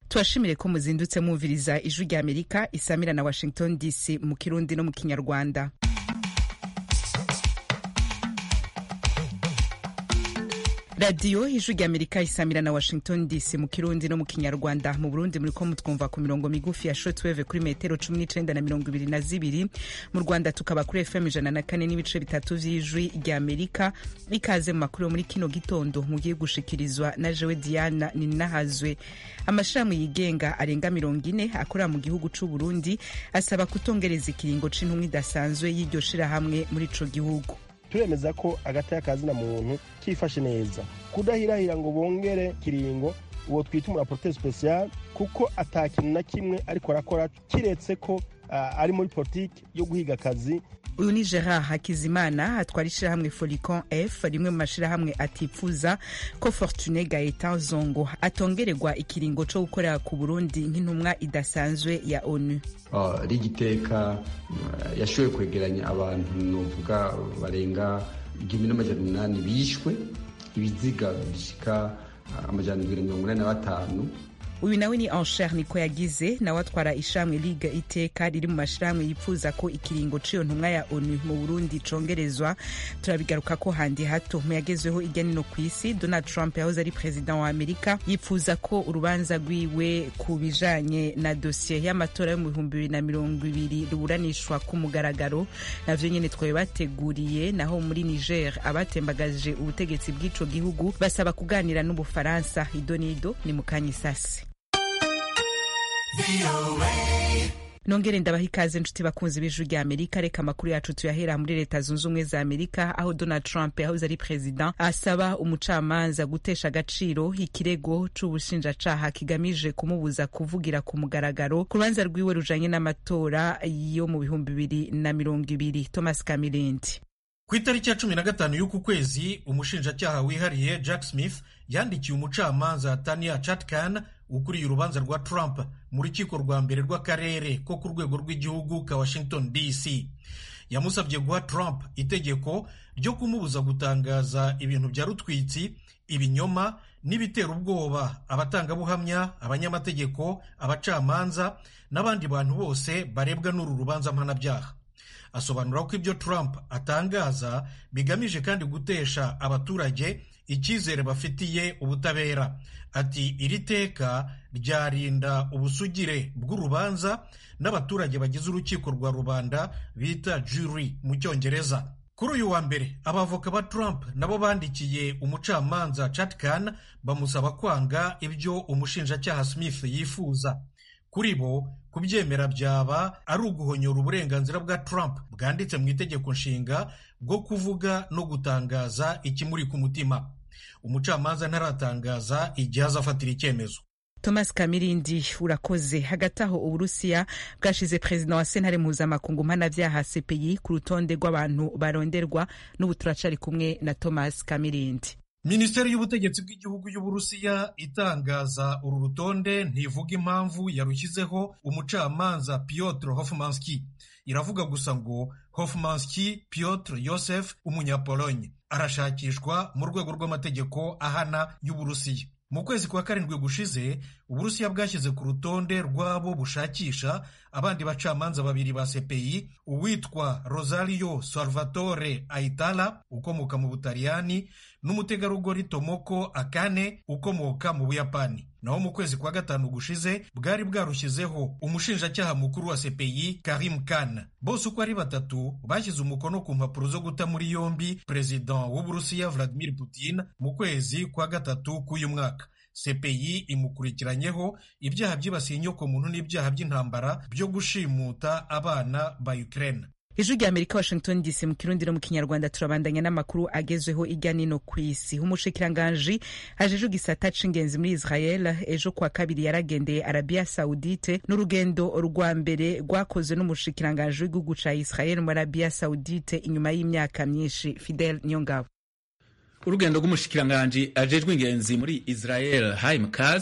tubashimire ko muzindutse mwumviriza ijwi rya amerika isamira na washington dc mu kirundi no mu kinyarwanda radiyo ijwi rya amerika isamira na washington dc mu kirundi no mu kinyarwanda mu burundi muriko mutwumva ku mirongo migufi ya shortwave kuri metero cumi n'icenda na mirongo ibiri na zibiri mu rwanda tukaba kuri fm ijana na kane n'ibice bitatu vy'ijwi rya amerika ikaze mu makuru yo muri kino gitondo mugiye gushikirizwa na jewe diana ninahazwe amashirahamwe yigenga arenga mirongo ine akorera mu gihugu c'uburundi asaba kutongereza ikiringo c'intumwa idasanzwe y'iryo shirahamwe muri ico gihugu turemeza ko agataya kazina muntu kifashe neza kudahirahira ngo bongere kiringo uwo twita umuraporoteri special kuko ata kintu na kimwe ariko arakora kiretse ko uh, ari muri politiki yo guhiga akazi uyu ni gerard hakizimana atwara ishirahamwe folicon f rimwe mu mashirahamwe atifuza ko fortune gaetan zongo atongererwa ikiringo co gukorera ku burundi nk'intumwa idasanzwe ya onu uh, rigiteka uh, yashoboye kwegeranya abantu novuga barenga igihumbi n'amajana umunani bishwe ibiziga bishika uh, amajana ibiri mirongo inani na batanu uyu nawe ni ansher niko yagize nawe atwara ishamwe liga iteka riri mu mashirahamwe yifuza ko ikiringo c'iyo ntumwa ya onu mu burundi congerezwa turabigaruka ko handi hato mu yagezweho irya nino ku isi donald trump yahoze ari perezida wa amerika yifuza ko urubanza rwiwe ku bijanye na dosiye y'amatora yo mu bihumbi bibiri na mirongo ibiri ruburanishwa ku mugaragaro navyo nyene twabe bateguriye naho muri niger abatembagaje ubutegetsi bw'ico gihugu basaba kuganira n'ubufaransa idonido ni mukanya isasi nongere ndabaha ikaze nshuti bakunzi b'ijuru rya amerika reka amakuru yacu tuyahera muri leta zunze ubumwe za amerika aho donald trump yahoze ari perezida asaba umucamanza gutesha agaciro ikirego c'ubushinjacaha kigamije kumubuza kuvugira ku mugaragaro ku rubanza rwiwe rujanye n'amatora yo mu bihumbi bibiri na mirongo ibiri thomas kamilindi ku itariki ya cumi na gatanu y'uku kwezi umushinjacyaha wihariye jack smith yandikiye umucamanza tania chatkan ukuriye urubanza rwa trump mu rukiko rwa mbere rw'akarere ko ku rwego rw'igihugu ka washington dc yamusabye guha trump itegeko ryo kumubuza gutangaza ibintu bya rutwitsi ibinyoma n'ibitera ubwoba abatangabuhamya abanyamategeko abacamanza n'abandi bantu bose barebwa n'uru rubanza mpanabyaha asobanura ko ibyo Trump atangaza bigamije kandi gutesha abaturage icyizere bafitiye ubutabera ati iri teka ryarinda ubusugire bw'urubanza n'abaturage bagize urukiko rwa rubanda bita jury mu cyongereza kuri uyu wa mbere abavoka ba Trump nabo bandikiye umucamanza Chatkan bamusaba kwanga ibyo umushinjacyaha Smith yifuza kuri bo kubyemera byaba ari uguhonyora uburenganzira bwa Trump bwanditse mu itegeko nshinga bwo kuvuga no gutangaza ikimuri ku mutima umucamanza ntaratangaza igihe azafatira icyemezo thomas kamirindi urakoze hagati aho uburusiya bwashize perezida wa sentare mpuzamakungu mpanabyaha cpi ku rutonde rw'abantu baronderwa n'ubu turacari kumwe na thomas kamirindi minisiteri y'ubutegetsi bw'igihugu y'uburusiya itangaza uru rutonde ntivuga impamvu yarushyizeho umucamanza piotr hofmanski iravuga gusa ngo hofmanski piotr yosef umunyapolonye arashakishwa mu rwego rw'amategeko ahana y'uburusiya mu kwezi kwa karindwi gushize uburusiya bwashyize ku rutonde rw'abo bushakisha abandi bacamanza babiri ba cpi uwitwa rosario salvatore aitala ukomoka mu butaliyani n'umutegarugori tomoko akane ukomoka mu buyapani naho mu kwezi kwa gatanu gushize bwari bwarushyizeho umushinjacyaha mukuru wa cpi karim khan bose uko ari batatu bashyize umukono ku mpapuro zo guta muri yombi perezida w'uburusiya vladimir putin mu kwezi kwa gatatu k'uyu mwaka cpi imukurikiranyeho ibyaha byibasiye inyokomuntu n'ibyaha by'intambara byo gushimuta abana ba ukraine ijwi rya amerika washington dc mu kirundi no mu kinyarwanda turabandanya n'amakuru agezweho irya nino ku isi umushikiranganji ajeje igisata c'ingenzi muri israel ejo kwa kabiri yaragendeye arabia saudite n'urugendo rwa mbere rwakozwe n'umushikiranganji w'igihugu ca israel muri arabia saudite inyuma y'imyaka myinshi fidel niyongabo urugendo rw'umushikiranganji ajejwe ingenzi muri israel haim kaz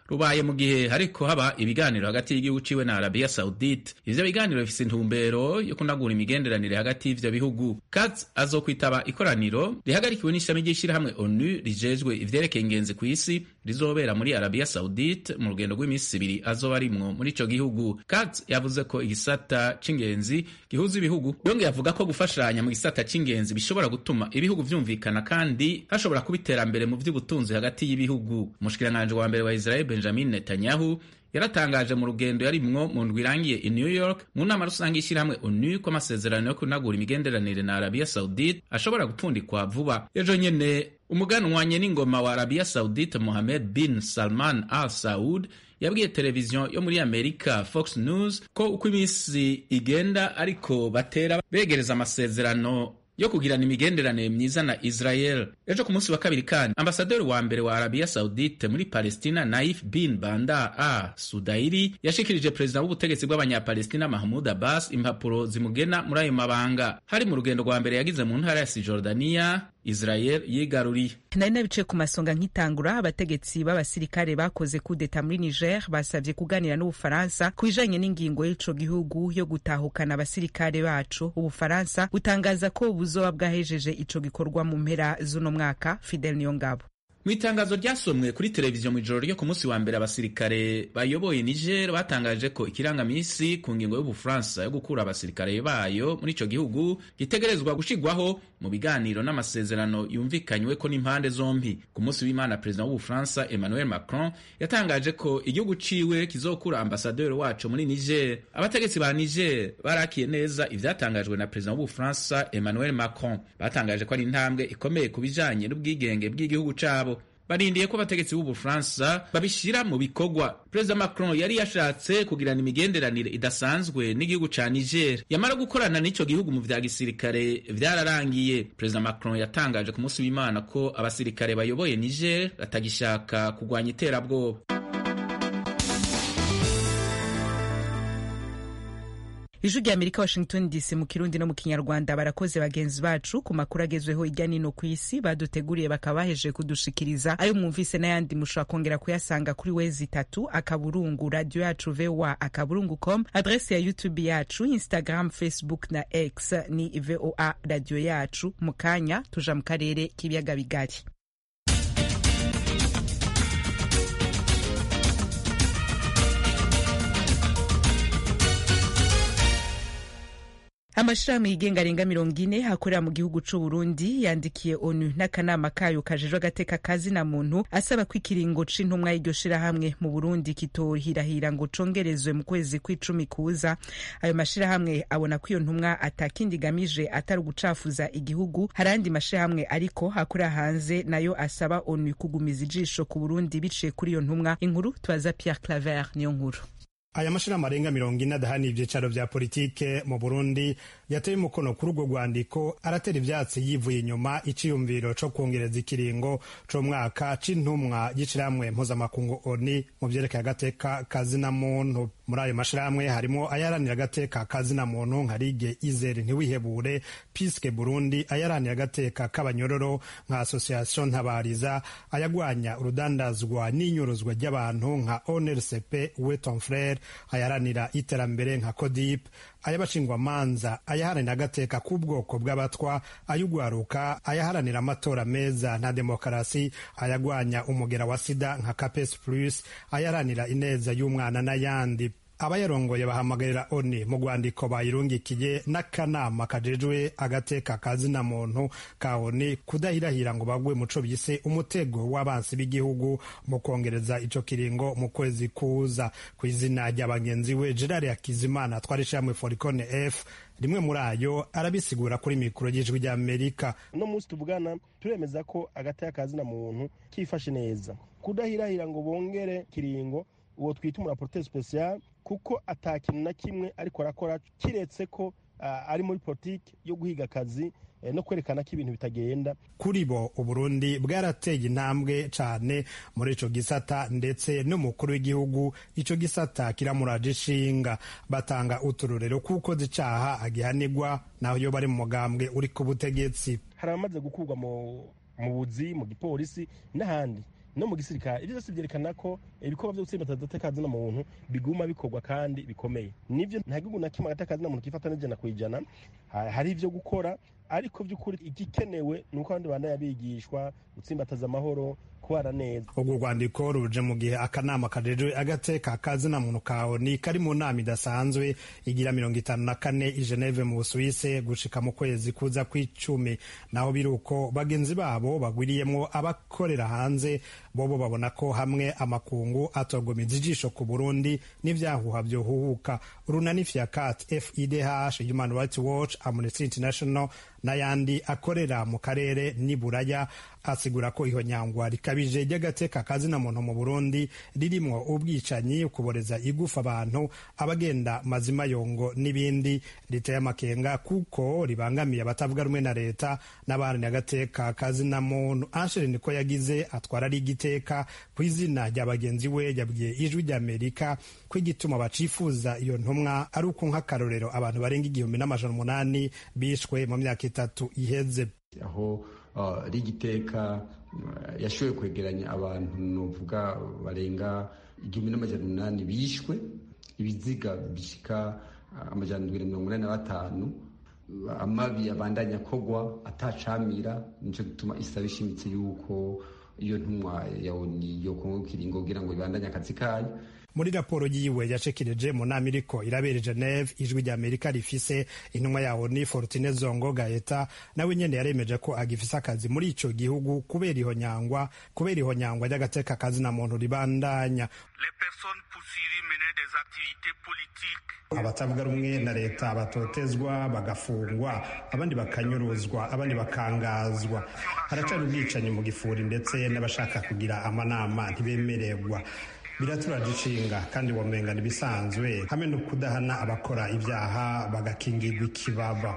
rubaye mu gihe hariko haba ibiganiro hagati y'igihugu ciwe na arabiya saudite ivyo biganiro bifise intumbero yo kunagura imigenderanire hagati y'ivyo bihugu katz azokwitaba ikoraniro rihagarikiwe n'ishami ry'ishirahamwe onu rijejwe ivyerekeye ingenzi ku isi rizobera muri arabiya saudite mu rugendo rw'iminsi ibiri azoba arimwo muri ico gihugu katz yavuze ko igisata c'ingenzi gihuza ibihugu yongeye avuga ko gufashanya mu gisata c'ingenzi bishobora gutuma ibihugu vyumvikana kandi hashobora kuba iterambere mu vy'ubutunzi hagati y'ibihugu umushikiranganji wa mbere wa israel benjamin netanyahu yaratangaje mu rugendo yarimwo mu ndwi irangiye i new york mu nama rusange y'ishyirahamwe onu ko amasezerano yo kunagura imigenderanire na arabiya saudite ashobora gupfundikwa vuba ejo nyene umuganwanye n'ingoma wa arabiya saudite mohamed bin salman al saud yabwiye televiziyo yo muri amerika fox news ko uko iminsi igenda ariko batera begereza amasezerano yo kugirana imigenderanire myiza na Israel. Ejo ku munsi wa kabiri kandi ambasaderi wa mbere wa Arabia Saudite muri Palestina Naif bin Banda a Sudairi yashikirije perezida w'ubutegetsi bw'abanyapalestina Mahmud Abbas impapuro zimugena muri ayo mabanga. Hari mu rugendo rwa mbere yagize mu ntara ya Cisjordania Israel yigaruriye. nari nabicaye ku masonga nk'itangura abategetsi b'abasirikare bakoze kudeta muri Niger basabye kuganira n'Ubufaransa ku bijanye n'ingingo y'ico gihugu yo gutahukana abasirikare bacu. Ubufaransa butangaza ko buzoba bwahejeje ico gikorwa mu mpera z'uno mwaka. Fidel Niyongabo mu itangazo ryasomwe kuri televiziyo mu ijoro ryo ku munsi wa mbere abasirikare bayoboye niger batangaje ko ikirangamisi ku ngingo y'ubufaransa yo gukura abasirikare bayo muri ico gihugu gitegerezwa gushigwaho mu biganiro n'amasezerano yumvikanywe ko n'impande zombi ku munsi w'imana perezida w'ubufaransa emmanuel macron yatangaje ko igihugu ciwe kizokura ambasaderi waco muri niger abategetsi ba niger barakiye neza ivyatangajwe na perezida w'ubufaransa emmanuel macron batangaje ko ari intambwe ikomeye ku bijanye n'ubwigenge bw'igihugu cabo barindiye ko abategetsi b'ubufaransa babishyira mu bikorwa perezida macron yari yashatse kugirana imigenderanire idasanzwe n'igihugu ca niger yamara gukorana n'ico gihugu mu vya gisirikare vyararangiye perezida macron yatangaje ku munsi w'imana ko abasirikare bayoboye niger batagishaka kugwanya iterabwoba ijwi rya amerika washington dc mu kirundi no mu kinyarwanda barakoze bagenzi bacu ku makuru agezweho hirya nino ku isi baduteguriye bakaba bahejeje kudushikiriza ayo mwumvise n'ayandi mushobora kongera kuyasanga kuri wezi itatu akaburungu radio yacu voa akaburungu com adresi ya youtube yacu instagram facebook na x ni voa radio yacu mu kanya tuja mu karere k'ibiyaga bigari amashirahamwe yigenga arenga mirongo ine akorera mu gihugu c'u Burundi yandikiye onu n'akanama kayo kajejwe agateka kazina muntu asaba ko ikiringo c'intumwa y'iryo shirahamwe mu Burundi kitohirahira ngo congerezwe mu kwezi kw'icumi kuza ayo mashirahamwe abona ko iyo ntumwa atakindi igamije atari ugucafuza igihugu hari andi mashirahamwe ariko akorera hanze nayo asaba onu kugumiza ijisho ku Burundi biciye kuri iyo ntumwa inkuru tubaza Pierre Claver niyo nkuru aya mashirahamwe arenga mirongo ine adahana ivyicaro vya politike mu burundi yateye umukono kuri urwo rwandiko aratera ivyatsi yivuye inyuma iciyumviro co kwongereza ikiringo c'umwaka c'intumwa y'ishirahamwe mpuzamakungu oni mu vyerekeye agateka kazina muntu muri ayo mashirahamwe harimo ayaranira agateka kazina muntu nka rige izere ntiwihebure piske burundi ayaranira agateka k'abanyororo nka association ntabariza ayagwanya urudandazwa n'inyuruzwa ry'abantu nka onrcp weton frere ayaranira iterambere nka codip ay'abashingwamanza ayaharanira agateka k'ubwoko bw'abatwa ay'ugwaruka ayaharanira amatora meza na demokarasi ayagwanya umugera wa sida nka capes plus ayaharanira ineza y'umwana n'ayandi abayarongoye bahamagarira oni mu rwandiko bayirungikiye n'akanama kajejwe agateka kazina muntu ka oni kudahirahira ngo bagwe muco bise umutego w'abansi b'igihugu mu kongereza ico kiringo mu kwezi kuza ku izina rya bagenzi we gerard hakizimana atwara ishyirahamwe foricone f rimwe muri ayo arabisigura kuri mikoro y'ijwi rya amerika uno munsi tuvugana turemeza ko agateka kazina muntu kifashe neza kudahirahira ngo bongere kiringo uwo twita umuraporoteri sipesiyare kuko atakintu na kimwe ariko arakora kiretse ko ari muri politiki yo guhiga akazi no kwerekana ko ibintu bitagenda kuri bo uburundi bwarateye intambwe cyane muri ico gisata ndetse n'umukuru w'igihugu ico gisata kiramuraje ishinga batanga uturorero kuko zicaha agihanirwa naho iyo bari mu mugambwe uri ku butegetsi hari abamaze gukurwa mu buzi mu gipolisi n'ahandi no mu gisirikare ibyo byose byerekana ko ibikorwa byo gutsimbataza agateka muntu biguma bikorwa kandi bikomeye nivyo nta gihugu na kimwe agateka muntu kifata n'ijana ku ijana hari ivyo gukora ariko by'ukuri igikenewe ni uko abandi bana yabigishwa gutsimbataza amahoro kubara neza urwo rwandiko ruje mu gihe akanama kajejwe agateka kazina muntu kawe ni kari mu nama idasanzwe igira mirongo itanu na kane i geneve mu busuwise gushika mu kwezi kuza kw'icumi naho biri uko bagenzi babo bagwiriyemwo abakorera hanze bobo babona ko hamwe amakungu atogomiza ijisho ku burundi n'ivyahuha vyohuhuka urunani fiacat fidh human rights watch amnesty international n'ayandi akorera mu karere n'iburaya asigura ko iyo nyangwa rikabije ry'agateka kazina muntu mu burundi ririmwo ubwicanyi kuboreza igufa abantu abagenda mazima yongo n'ibindi riteye amakenga kuko ribangamiye abatavuga rumwe na leta n'abaharanira agateka kazina muntu anshere niko yagize atwara ari igiteka ku izina rya bagenzi we yabwiye ijwi ry'amerika ko igituma bacifuza iyo ntumwa ari uko nk'akarorero abantu barenga igihumbi n'amajana umunani bishwe mu myaka itatu iheze aho rigiteka yashoboye kwegeranya abantu nuvuga barenga igihumbi n'amajana umunani bishwe ibiziga bishika amajana ndwi na mirongo inani na batanu amabi abandanya kogwa atacamira nico gituma isaba ishimitse yuko iyo ntumwa yawoni yokongo kiringo kugira ngo ibandanye akazi kayo muri raporo yiwe yashikirije mu nama iriko irabera geneve ijwi rya amerika rifise intumwa yawo ni fortune zongo gaeta nawe nyene yaremeje ko agifise akazi muri ico gihugu kubera iho nyangwa kubera iho nyangwa ry'agateka kazi na muntu ribandanya abatavuga rumwe na leta batotezwa bagafungwa abandi bakanyuruzwa abandi bakangazwa haracari ubwicanyi mu gifuri ndetse n'abashaka kugira amanama ntibemererwa biraturaje ishinga kandi womenga ibisanzwe hamwe no kudahana abakora ibyaha bagakingirwa ikibaba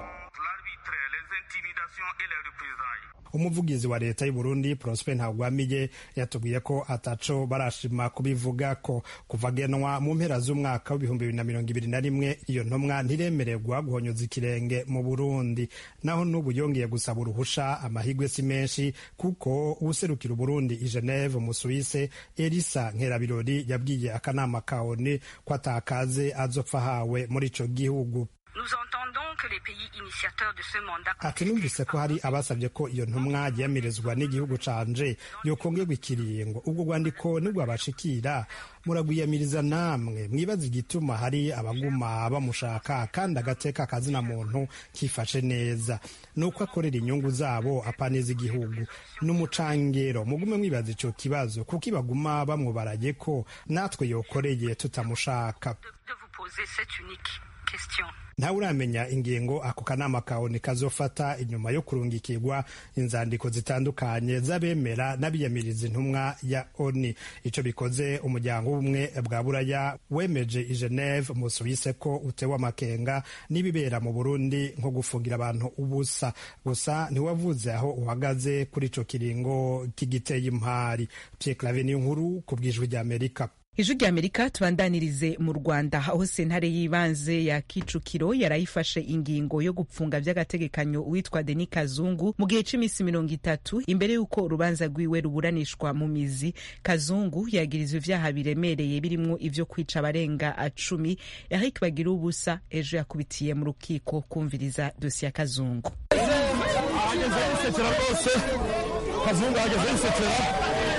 umuvugizi wa leta y'u Burundi Prosper Ntagwamiye yatubwiye ko ataco barashima kubivuga ko kuva genwa mu mpera z'umwaka w'ibihumbi bibiri na mirongo ibiri na rimwe iyo ntumwa ntiremererwa guhonyoza ikirenge mu Burundi naho n'ubu yongeye gusaba uruhusha amahigwe si menshi kuko uwuserukira Uburundi i Geneve mu Suisse Elisa Nkerabirori yabwiye akanama ka ONU ko atakaze azopfa hawe muri ico gihugu ati numvise ko hari abasabye ko iyo ntumwa yiyamirizwa n'igihugu canje yokongerwa ikiringo ubwo rwandiko nibwabashikira muragwiyamiriza namwe mwibaza igituma hari abaguma bamushaka kandi agateka kazina muntu kifashe neza nuko akorera inyungu zabo apaneza igihugu n'umucangero mugume mwibaza ico kibazo kuko ibaguma bamwubaraye ko natwe yokoreye tutamushaka ntawe uramenya ingingo ako kanama kawe kazofata inyuma yo kurungikirwa inzandiko zitandukanye z'abemera n'abiyamiriza intumwa ya oni icyo bikoze umuryango w'ubumwe bwa buraya wemeje i geneve mu suwise ko utewe amakenga n'ibibera mu burundi nko gufungira abantu ubusa gusa ntiwavuze aho uhagaze kuri ico kiringo kigiteye impari pierre clave niyo nkuru ku bwijwi ry'amerika ijwi rya amerika tubandanirize mu rwanda aho sentare y'ibanze ya kicukiro yarayifashe ingingo yo gupfunga by'agategekanyo uwitwa deni kazungu mu gihe cy'iminsi mirongo itatu imbere y'uko urubanza rwiwe ruburanishwa mu mizi kazungu yagirizwa ibyaha biremereye birimo ibyo kwica abarenga cumi eric bagira ubusa ejo yakubitiye mu rukiko kumviriza dosiye ya kazungu ahageze yisekera rwose kazungu ahageze yisekera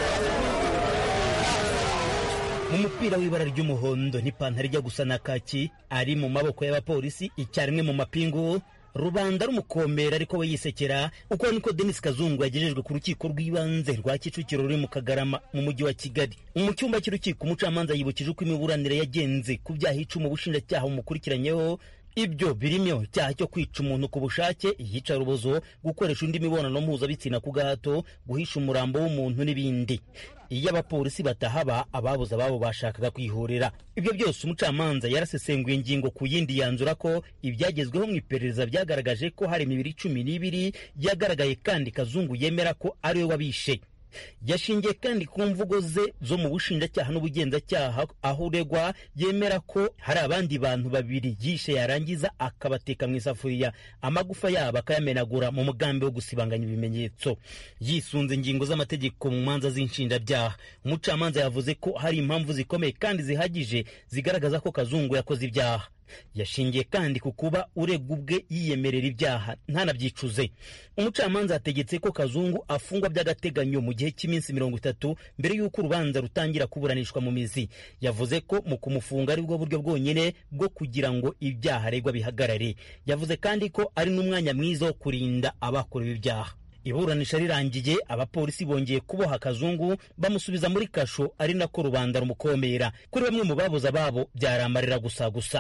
mu mupira w'ibara ry'umuhondo n'ipantaro ijya gusa na kaki ari mu maboko y'abapolisi icyarimwe mu mapingu rubanda rumukomera ariko we yisekera uko niko denis kazungu yagejejwe ku rukiko rw'ibanze rwa kicukiro ruri mu kagarama mu mujyi wa kigali mu cyumba cy'urukiko umucamanza yibukije uko imiburanire yagenze ku byaha icumi ubushinjacyaha bumukurikiranyeho ibyo birimo icyaha cyo kwica umuntu ku bushake iyicarubozo gukoresha undi mibonano mpuzabitsina ku gahato guhisha umurambo w'umuntu n'ibindi iyo abapolisi batahaba ababuze ababo bashakaga kwihorera ibyo byose umucamanza yarasesenguye ingingo ku yindi yanzura ko ibyagezweho mu iperereza byagaragaje ko hari imibiri cumi n'ibiri yagaragaye kandi kazungu yemera ko ari we wabishe yashingiye kandi ku mvugo ze zo mu bushinjacyaha n'ubugenzacyaha aho uregwa yemera ko hari abandi bantu babiri yishe yarangiza akabateka mu isafuriya amagufa yabo akayamenagura mu mugambi wo gusibanganya ibimenyetso yisunze ingingo z'amategeko mu manza z'inshinjabyaha umucamanza yavuze ko hari impamvu zikomeye kandi zihagije zigaragaza ko kazungu yakoze ibyaha yashingiye kandi ku kuba uregwa ubwe yiyemerera ibyaha ntanabyicuze umucamanza yategetse ko kazungu afungwa by'agateganyo mu gihe cy'iminsi mirongo itatu mbere y'uko urubanza rutangira kuburanishwa mu mizi yavuze ko mu kumufunga ari bwo buryo bwonyine bwo kugira ngo ibyaha aregwa bihagarare yavuze kandi ko ari n'umwanya mwiza wo kurinda abakorewe ibyaha iburanisha rirangiye abapolisi bongeye kuboha kazungu bamusubiza muri kasho ari nako rubanda rumukomera kuri bamwe mu babuze ababo byaramarira gusa gusa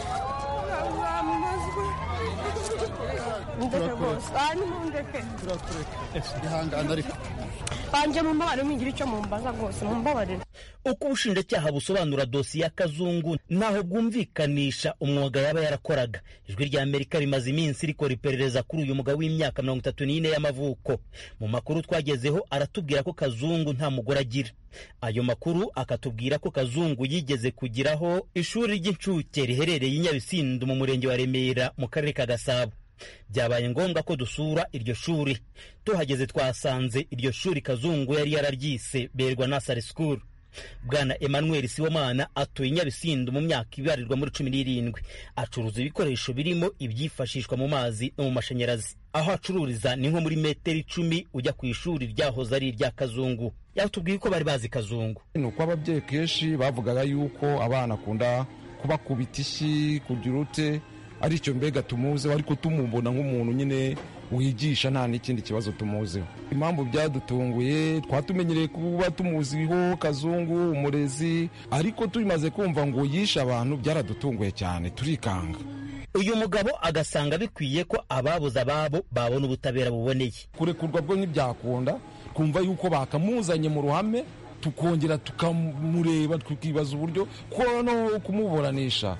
banje mumbabarire mwigira icyo mumbaza rwose mumbabarire uko ubushinjacyaha busobanura dosiye ya kazungu ntaho bwumvikanisha umwuga yaba yarakoraga ijwi rya amerika rimaze iminsi rikora iperereza kuri uyu mugabo w'imyaka mirongo itatu n'ine y'amavuko mu makuru twagezeho aratubwira ko kazungu nta mugore agira ayo makuru akatubwira ko kazungu yigeze kugiraho ishuri ry'incuke riherereye i nyabisindu mu murenge wa remera mu karere ka gasabo byabaye ngombwa ko dusura iryo shuri tuhageze twasanze iryo shuri kazungu yari yararyise berwa nasari sikuru bwana emmanuel sibomana atuye i nyabisindu mu myaka ibarirwa muri cumi n'irindwi acuruza ibikoresho birimo ibyifashishwa mu mazi no mu mashanyarazi aho acururiza ni nko muri metero icumi ujya ku ishuri ryahoze ari irya kazungu yatubwiye ko bari bazi kazungu ni uko ababyeyi kenshi bavugaga yuko abana akunda kubakubita ishyi kugira ute ari icyo mbega tumuzeho ariko tumubona nk'umuntu nyine wigisha nta n'ikindi kibazo tumuzeho impamvu byadutunguye twatumenyereye kuba tumuziho kazungu umurezi ariko tumaze kumva ngo yishe abantu byaradutunguye cyane turikanga uyu mugabo agasanga bikwiye ko ababuze ababo babona ubutabera buboneye kurekurwa bwo ntibyakunda twumva yuko bakamuzanye mu ruhame tukongera tukamureba tukibaza uburyo ko no kumuburanisha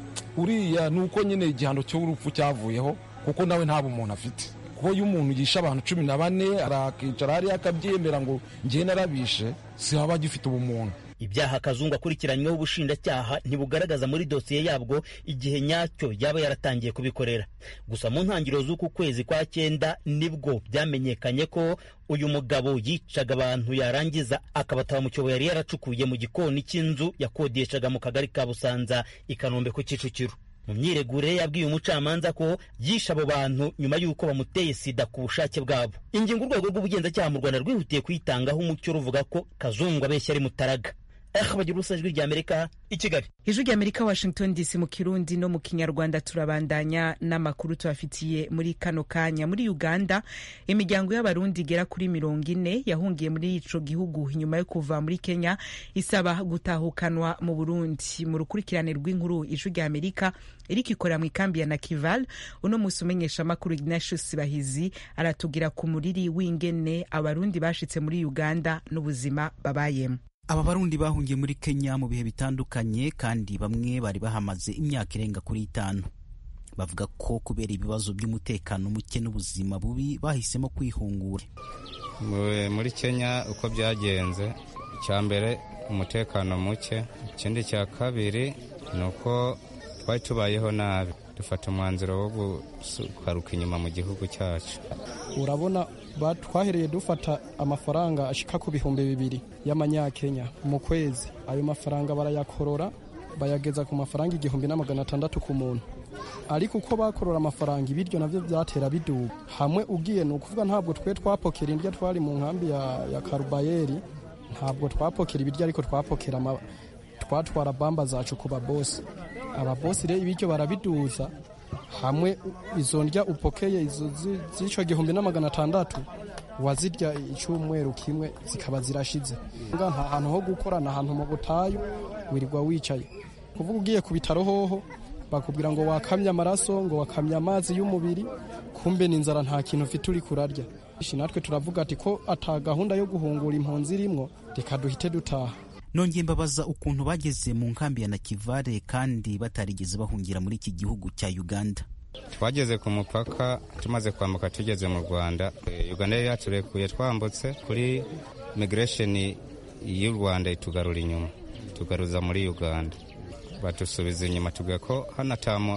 uriya ni uko nyine igihano cy'urupfu cyavuyeho kuko nawe nta bumuntu afite kuko iyo umuntu yishe abantu cumi na bane arakicara hariya akabyemera ngo njye narabishe si haba agifite ubumuntu ibyaha kazungu akurikiranyweho ubushinjacyaha ntibugaragaza muri dosiye yabwo igihe nyacyo yaba yaratangiye kubikorera gusa mu ntangiriro z'uku kwezi kwa cyenda nibwo byamenyekanye ko uyu mugabo yicaga abantu yarangiza akabataba mu cyobo yari yaracukuye mu gikoni cy'inzu yakodeshaga mu kagari ka busanza i kanombe ku kicukiro mu myiregure yabwiye umucamanza ko yishe abo bantu nyuma y'uko bamuteye sida ku bushake bwabo ingingo urwego rw'ubugenzacyaha mu rwanda rwihutiye kuyitangaho umucyo ruvuga ko kazungu abeshya ari mutaraga bagira ubusa ijwi rya amerika i kigali ijwi rya amerika washington dc mu kirundi no mu kinyarwanda turabandanya n'amakuru tubafitiye muri kano kanya muri uganda imiryango y'abarundi igera kuri mirongo ine yahungiye muri ico gihugu nyuma yo kuva muri kenya isaba gutahukanwa mu burundi mu rukurikirane rw'inkuru ijwi rya amerika iriko ikorera mu ikambi ya nakival uno musi umenyesha amakuru ignatius bahizi aratubwira ku muriri w'ingene abarundi bashitse muri uganda n'ubuzima babayemo aba barundi bahungiye muri kenya mu bihe bitandukanye kandi bamwe bari bahamaze imyaka irenga kuri itanu bavuga ko kubera ibibazo by'umutekano muke n'ubuzima bubi bahisemo kwihungura muri kenya uko byagenze icya mbere umutekano muke ikindi cya kabiri ni uko twari tubayeho nabi dufata umwanzuro wo gukaruka inyuma mu gihugu cyacu urabona twahereye dufata amafaranga ashika ku bihumbi bibiri y'amanyakenya mu kwezi ayo mafaranga barayakorora bayageza ku mafaranga igihumbi na magana atandatu ku muntu ariko uko bakorora amafaranga ibiryo nabyo byatera biduga hamwe ugiye ni ukuvuga ntabwo twe twapokera indya twari mu nkambi ya, ya karubayeri ntabwo twapokera ibiryo ariko twapokera twatwara bamba zacu ku babosi ababosi rero ibiryo barabiduza hamwe izo ndya upokeye izo z'icyo gihumbi na magana atandatu wazirya icyumweru kimwe zikaba zirashize nta hantu ho gukora ni ahantu mu butayu wirirwa wicaye kuvuga ugiye ku bitaro hoho bakubwira ngo wakamye amaraso ngo wakamye amazi y'umubiri kumbe n'inzara nta kintu ufite uri kurarya natwe turavuga ati ko ata gahunda yo guhungura impunzi irimwo reka duhite dutaha nongeye mbabaza ukuntu bageze mu nkambi ya nakivale kandi batarigeze bahungira muri iki gihugu cya uganda twageze ku mupaka tumaze kwambuka tugeze mu rwanda uganda yari yaturekuye twambutse kuri migration y'u rwanda itugarura inyuma tugaruza muri uganda badusubiza inyuma tuvuga ko hano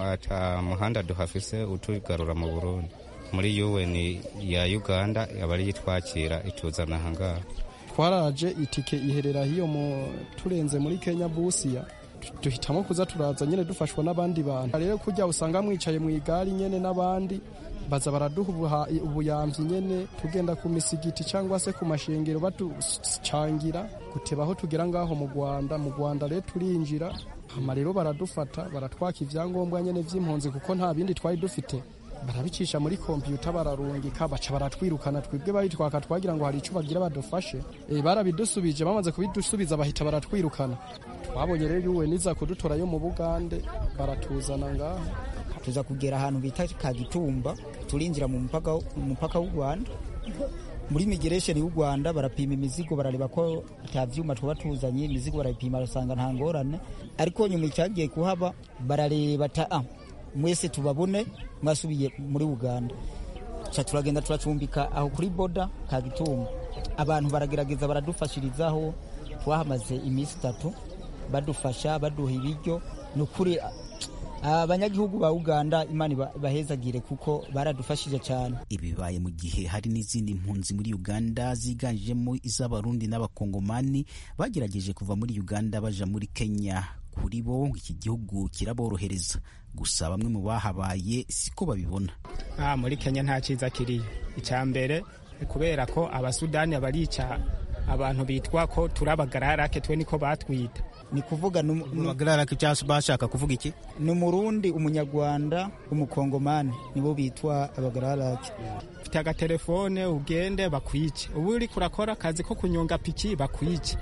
ata muhanda duhafise utugarura mu burundi muri un ya uganda aba ariyo itwakira ituzana ahangaha twaraje itike iherera hiyo mu turenze muri kenya busiya duhitamo kuza turaza nyine dufashwa n'abandi bantu rero kujya usanga mwicaye mu igare nyine n'abandi baza baraduha ubuyamvyi nyene tugenda ku misigiti cyangwa se ku mashengero baducangira guteba aho tugera ngaho mu rwanda mu rwanda rero turinjira hama rero baradufata baratwaka ivyangombwa nyene vy'impunzi kuko nta bindi twari dufite barabicisha muri kompiyuta bararungika baca baratwirukana twebwe babitwaka twagira ngo hari ico bagira badufashe e, barabidusubije bamaze kubidusubiza bahita baratwirukana twabonye rero yuwe niza kudutora yo mu bugande baratuzana ngaho tuza kugera ahantu bita kagitumba turinjira mu mupaka umupaka w'u Rwanda muri migration y'u Rwanda barapima imizigo barareba ko ata vyuma tuba tuzanye imizigo barayipima basanga nta ngorane ariko nyuma icyagiye kuhaba barareba ta ah, mwese tubabone mwasubiye muri Uganda cha turagenda turacumbika aho kuri boda kagitumba abantu baragerageza baradufashirizaho twahamaze iminsi itatu badufasha baduha ibiryo ni ukuri abanyagihugu ba uganda imana bahezagire kuko baradufashije cyane ibi bibaye mu gihe hari n'izindi mpunzi muri uganda ziganjemo iz'abarundi n'abakongomani bagerageje kuva muri uganda baja muri kenya kuri bo iki gihugu kiraborohereza gusa bamwe mu bahabaye siko babibona ah, muri kenya nta cyiza kiriyo icya mbere kubera ko abasudani barica abantu bitwa ko turabagararake twe niko batwita ni kuvuga bagararake cyangwa bashaka kuvuga iki ni umurundi umunyarwanda umukongomani nibo bitwa abagararake ufite agatelefone ugende bakwice ubu uri kurakora akazi ko kunyonga piki bakwice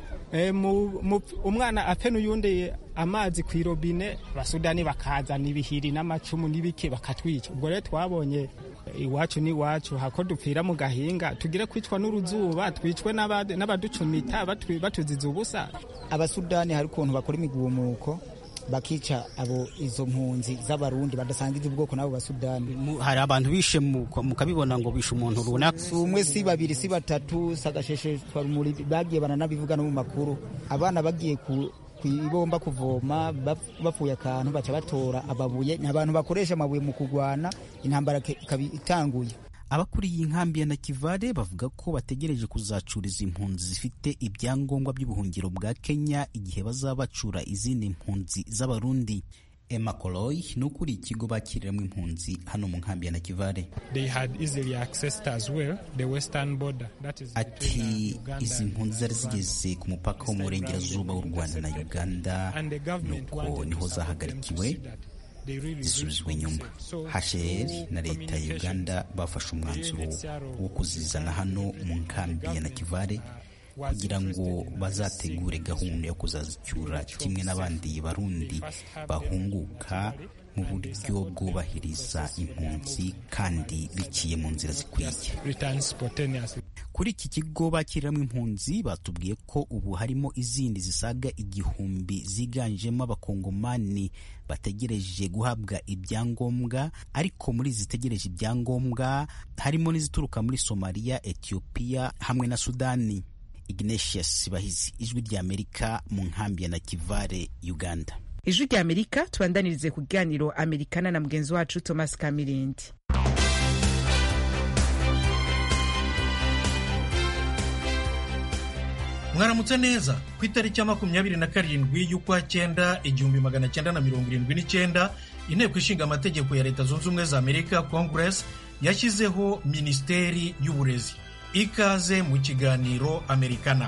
e, mu, mu, umwana ape n'uyundi amazi ku irobine abasudani bakazana ibihiri n'amacumu n'ibiki bakatwica ubwo rero twabonye iwacu n'iwacu hako dupfira mu gahinga tugire kwicwa n'uruzuba twicwe n'abaducumita batuziza ubusa abasudani hari ukuntu bakora imigumuko bakica abo izo mpunzi z'abarundi badasangiza ubwoko n'abo basudani hari abantu bishe mukabibona ngo bishe umuntu runaka si umwe si babiri si batatu sagasheshe rumuri bagiye baranabivuga no mu makuru abana bagiye ku ibomba kuvoma bapfuye akantu baca batora ababuye ni abantu bakoresha amabuye mu kurwana intambara ikaba itanguye abakuriye inkambi ya nakivale bavuga ko bategereje kuzacuriza impunzi zifite ibyangombwa by'ubuhungiro bwa kenya igihe bazaba bacura izindi mpunzi z'abarundi Emma Koloy ni ukuriye ikigo bakiriramo impunzi hano mu nkambi ya Nakivale ati izi mpunzi zari zigeze ku mupaka wo mu burengerazuba w'u Rwanda na Uganda nuko niho zahagarikiwe zisubizwa inyuma HCR na leta ya Uganda bafashe umwanzuro wo kuzizana hano mu nkambi ya Nakivale kugira ngo bazategure gahunda yo kuzazicyura kimwe n'abandi barundi bahunguka mu buryo bwubahiriza impunzi kandi biciye mu nzira zikwiye kuri iki kigo bakiriramo impunzi batubwiye ko ubu harimo izindi zisaga igihumbi ziganjemo abakongomani bategereje guhabwa ibyangombwa ariko muri zitegereje ibyangombwa harimo n'izituruka muri somaliya etiyopiya hamwe na sudani ignatius bahizi ijwi ry'amerika mu nkambi ya nakivale uganda ijwi ry'amerika tubandanirize ku kiganiro amerikana na mugenzi wacu thomas kamirindi mwaramutse neza ku itariki ya makumyabiri na karindwi y'ukwa cyenda igihumbi magana cyenda na mirongo irindwi n'icyenda inteko ishinga amategeko ya leta zunze ubumwe za amerika congress yashyizeho minisiteri y'uburezi ikaze mu kiganiro amerikana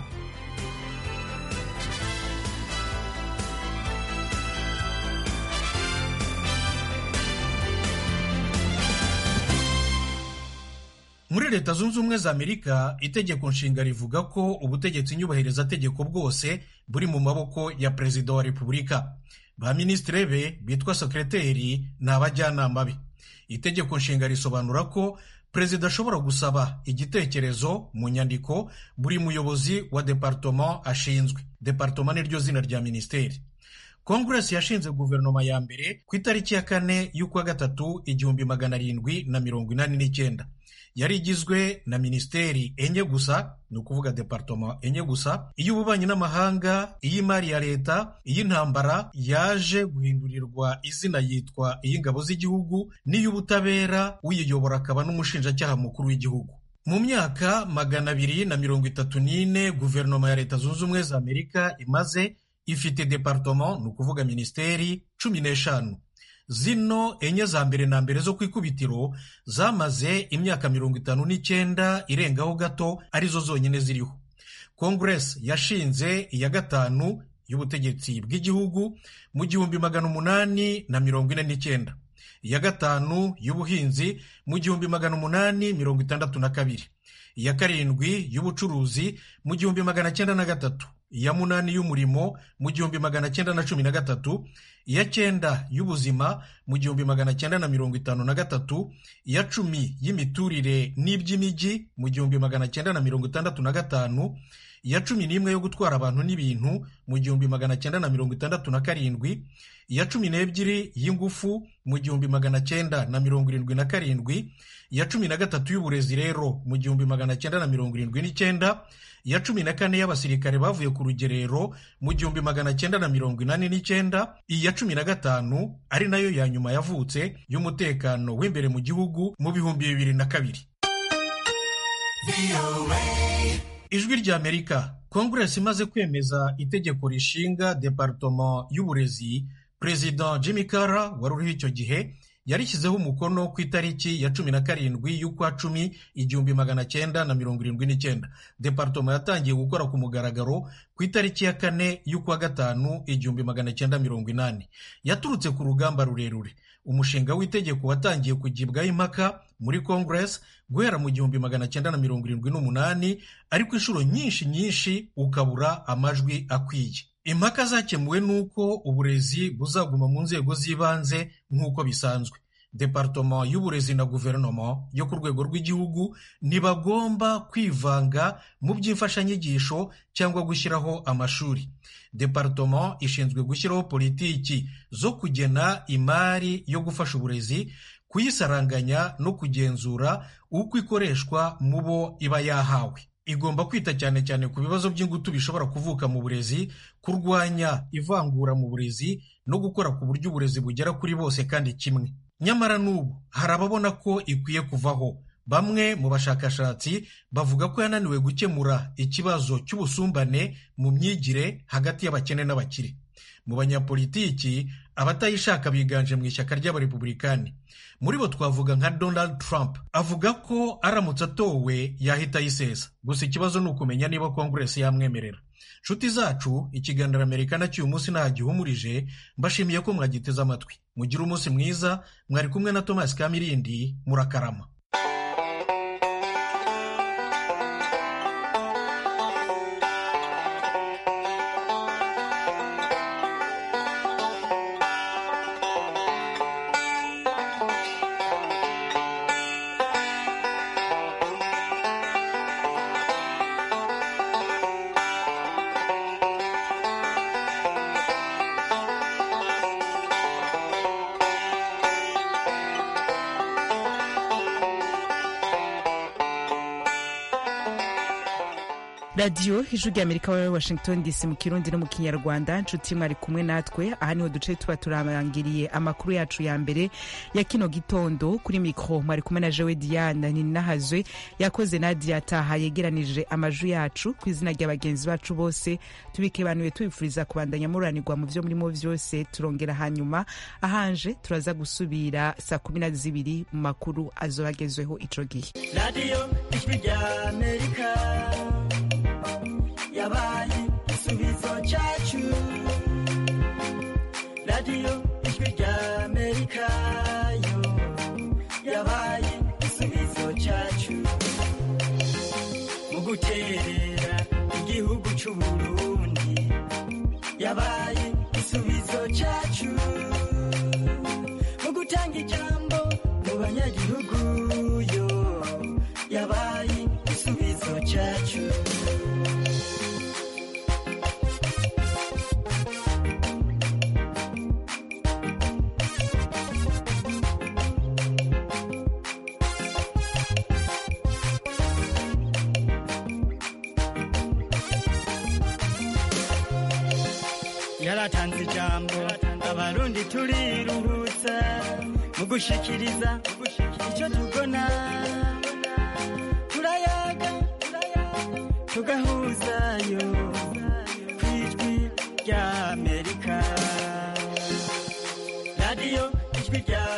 muri leta zunze ubumwe za amerika itegeko nshinga rivuga ko ubutegetsi nyubahirizategeko bwose buri mu maboko ya perezida wa repubulika ba minisitiri be bitwa sekreteri ni abajyanama be itegeko nshinga risobanura ko perezida ashobora gusaba igitekerezo mu nyandiko buri muyobozi wa departoma ashinzwe departoma niryo zina rya minisiteri kongeresi yashinze guverinoma ya mbere ku itariki ya kane y'ukwa gatatu igihumbi magana arindwi na mirongo inani n'icyenda yari igizwe na minisiteri enye gusa ni ukuvuga departoma enye gusa iy'ububanyi n'amahanga iy'imari ya leta iy'intambara yaje guhindurirwa izina yitwa iy'ingabo z'igihugu n'iy'ubutabera uyiyobora akaba n'umushinjacyaha mukuru w'igihugu mu myaka magana abiri na mirongo itatu n'ine guverinoma ya leta zunze ubumwe za amerika imaze ifite departoma ni ukuvuga minisiteri cumi n'eshanu zino enye za mbere na mbere zo ku ikubitiro zamaze imyaka mirongo itanu n'icyenda irengaho gato arizo zonyine ziriho kongeresi yashinze iya gatanu y'ubutegetsi bw'igihugu mu gihumbi magana umunani na mirongo ine n'icyenda iya gatanu y'ubuhinzi mu gihumbi magana umunani mirongo itandatu na kabiri iya karindwi y'ubucuruzi mu gihumbi magana cyenda na gatatu iya munani y'umurimo mu gihumbi magana cyenda na cumi na gatatu iya cyenda y'ubuzima mu gihumbi magana cyenda na mirongo itanu na gatatu iya cumi y'imiturire n'iby'imijyi mu gihumbi magana cyenda na mirongo itandatu na gatanu iya cumi n'imwe yo gutwara abantu n'ibintu mu gihumbi magana cyenda na mirongo itandatu na karindwi iya cumi n'ebyiri y'ingufu mu gihumbi magana cyenda na mirongo irindwi na karindwi iya cumi na gatatu y'uburezi rero mu gihumbi magana cyenda na mirongo irindwi n'icyenda iya cumi na kane y'abasirikare bavuye ku rugerero mu gihumbi magana cyenda na mirongo inani n'icyenda iya cumi na gatanu ari nayo ya nyuma yavutse y'umutekano w'imbere mu gihugu mu bihumbi bibiri na kabiri ijwi rya amerika kongeresi imaze kwemeza itegeko rishinga departoma y'uburezi perezida jimmy Carter wari uriho icyo gihe yarishyizeho umukono ku itariki ya cumi na karindwi y'ukwa cumi igihumbi magana cyenda na mirongo irindwi n'icyenda departoma yatangiye gukora ku mugaragaro ku itariki ya kane y'ukwa gatanu igihumbi magana cyenda mirongo inani yaturutse ku rugamba rurerure umushinga w'itegeko watangiye kugibwaho impaka muri kongeresi guhera mu gihumbi magana cyenda na mirongo irindwi n'umunani ariko inshuro nyinshi nyinshi ukabura amajwi akwiye impaka zakemuwe n'uko uburezi buzaguma mu nzego z'ibanze nk'uko bisanzwe departoma y'uburezi na guverinoma yo ku rwego rw'igihugu ntibagomba kwivanga mu by'imfashanyigisho cyangwa gushyiraho amashuri departoma ishinzwe gushyiraho politiki zo kugena imari yo gufasha uburezi kuyisaranganya no kugenzura uko ikoreshwa mu bo iba yahawe igomba kwita cyane cyane ku bibazo by'ingutu bishobora kuvuka mu burezi kurwanya ivangura mu burezi no gukora ku buryo uburezi bugera kuri bose kandi kimwe nyamara n'ubu hari ababona ko ikwiye kuvaho bamwe mu bashakashatsi bavuga ko yananiwe gukemura ikibazo cy'ubusumbane mu myigire hagati y'abakene n'abakire mu banyapolitiki abatayishaka biganje mu ishyaka ry'abarepubulikani muri bo twavuga nka donald trump avuga ko aramutse atowe yahita ayisesa gusa ikibazo ni ukumenya niba kongeresi yamwemerera nshuti zacu ikiganiro amerika cy'uyu munsi nta gihumurije mbashimiye ko mwagiteze amatwi mugire umunsi mwiza mwari kumwe na thomas kamirindi murakarama radiyo ijwi rya amerika wa washington dc mu kirundi no mu kinyarwanda nshuti mwari kumwe natwe aha niho duce tuba turarangiriye amakuru yacu ya mbere ya kino gitondo kuri mikoro mwari kumwe na jewe diane ninahazwe yakoze nadia taha yegeranije amajwi yacu ku izina rya bagenzi bacu bose tubikebanuye tubifuriza kubandanya muranirwa mu byo murimo byose turongera hanyuma ahanje turaza gusubira saa kumi na zibiri mu makuru azoba agezweho ico gihe radiyo ijwi rya amerika yabaye igisubizo cyacu radiyo ijwi rya amerika yo yabaye igisubizo cyacu mu guterera igihugu cy'u burundi yabaye igisubizo cyacu mu gutanga ijambo mu banyagihugu yo yabaye igisubizo cyacu yaratanze ijambo abarundi turiruhutsa mu gushikiriza icyo tubona turayaga tugahuzayo ku ijwi rya